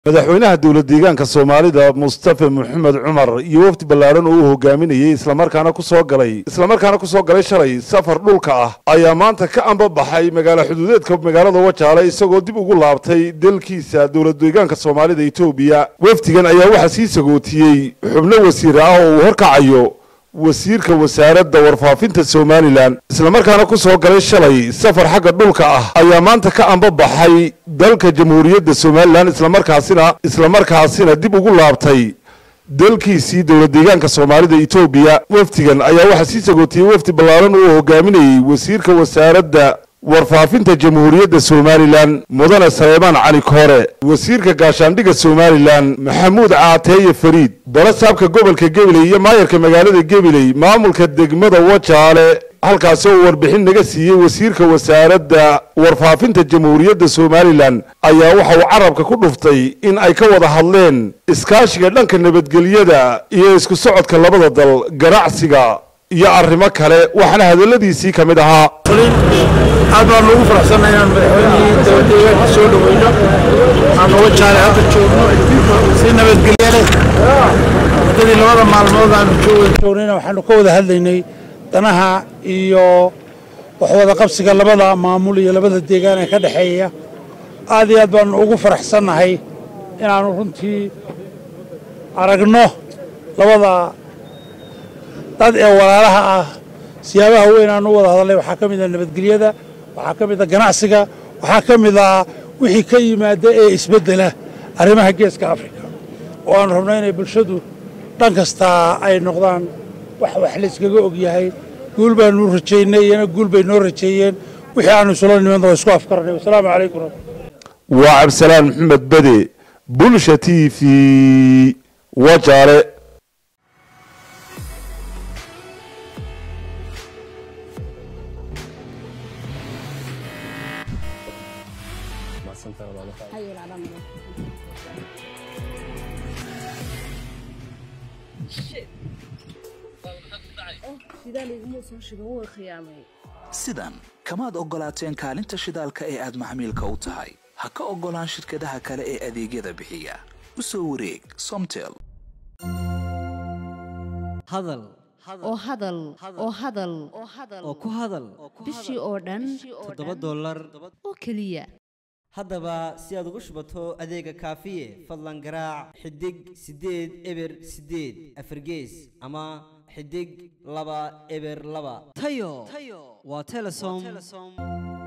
madaxweynaha dowlad deegaanka soomaalida mustafa maxamed cumar iyo wafdi ballaaran oo uu hogaaminayey islamarkaana kusoo galay islamarkaana kusoo galay shalay safar dhulka ah ayaa maanta ka ambabaxay magaalo xuduudeedka magaalada wajaale isagoo dib ugu laabtay dalkiisa dowlad deegaanka soomaalida etoobiya wafdigan ayaa waxaa sii sagootiyey xubno wasiir ah oo uu horkacayo wasiirka wasaaradda warfaafinta somalilan islamarkaana ku soo galay shalay safar xagga dhulka ah ayaa maanta ka ambabaxay dalka jamhuuriyadda somalilan islamarkaasina islamarkaasina dib ugu laabtay dalkiisii dowlad deegaanka soomaalida etoobiya wafdigan ayaa waxaa sii sagootiyey wafdi ballaaran oo hogaaminayey wasiirka wasaaradda warfaafinta jamhuuriyadda somalilan mudane saleymaan cali koore wasiirka gaashaandhigga somalilan maxamuud caateeye fariid balasaabka gobolka gabiley iyo maayarka magaalada gabiley maamulka degmada wajaale halkaasi oo warbixin naga siiyey wasiirka wasaaradda warfaafinta jamhuuriyadda somalilan ayaa waxa uu carabka ku dhuftay in ay ka wada hadleen iskaashiga dhanka nabadgelyada iyo isku socodka labada dal ganacsiga iyo arrimo kale waxaana hadalladiisii ka mid ahaa aad baan ugu faraxsannahay inaan madaxweynihii dowladdeegaanka soo dhaweyno aan uga jaale hadda joogno si nabadgelye leh muddadii labada maalmood aanu joognayna waxaanu ka wada hadlaynay danaha iyo waxwada qabsiga labada maamul iyo labada deegaan ee ka dhexeeya aad iyo aad baanu ugu faraxsannahay inaanu runtii aragno labada dad ee walaalaha ah siyaabaha weyn aan u wada hadalnay waxaa ka mid ah nabadgelyada waxaa ka mid ah ganacsiga waxaa ka mid ah wixii ka yimaada ee isbeddela arrimaha geeska afrika oo aanu rabno inay bulshadu dhan kastaa ay noqdaan wax wax layskaga ogyahay guul baanu rajaynay iyana guul bay noo rajeeyeen wixii aanu isula niman waa isku afkaranay wasalaamu calaykum waa cabdisalaan maxamed bede bulsha t v wajaale sidan kamaad oggolaateen kaalinta shidaalka ee aad maxmiilka u tahay ha ka oggolaan shirkadaha kale ee adeegyada bixiya u soo wareeg somtel hadal oo hadal oo hadal oo ku hadal bishii oo dhan toddoba dollar oo keliya haddaba si aad ugu shubato adeega kaafiye fadlan garaac xidig siddeed eber siddeed afargees ama xidig laba eber laba tayo waa telesom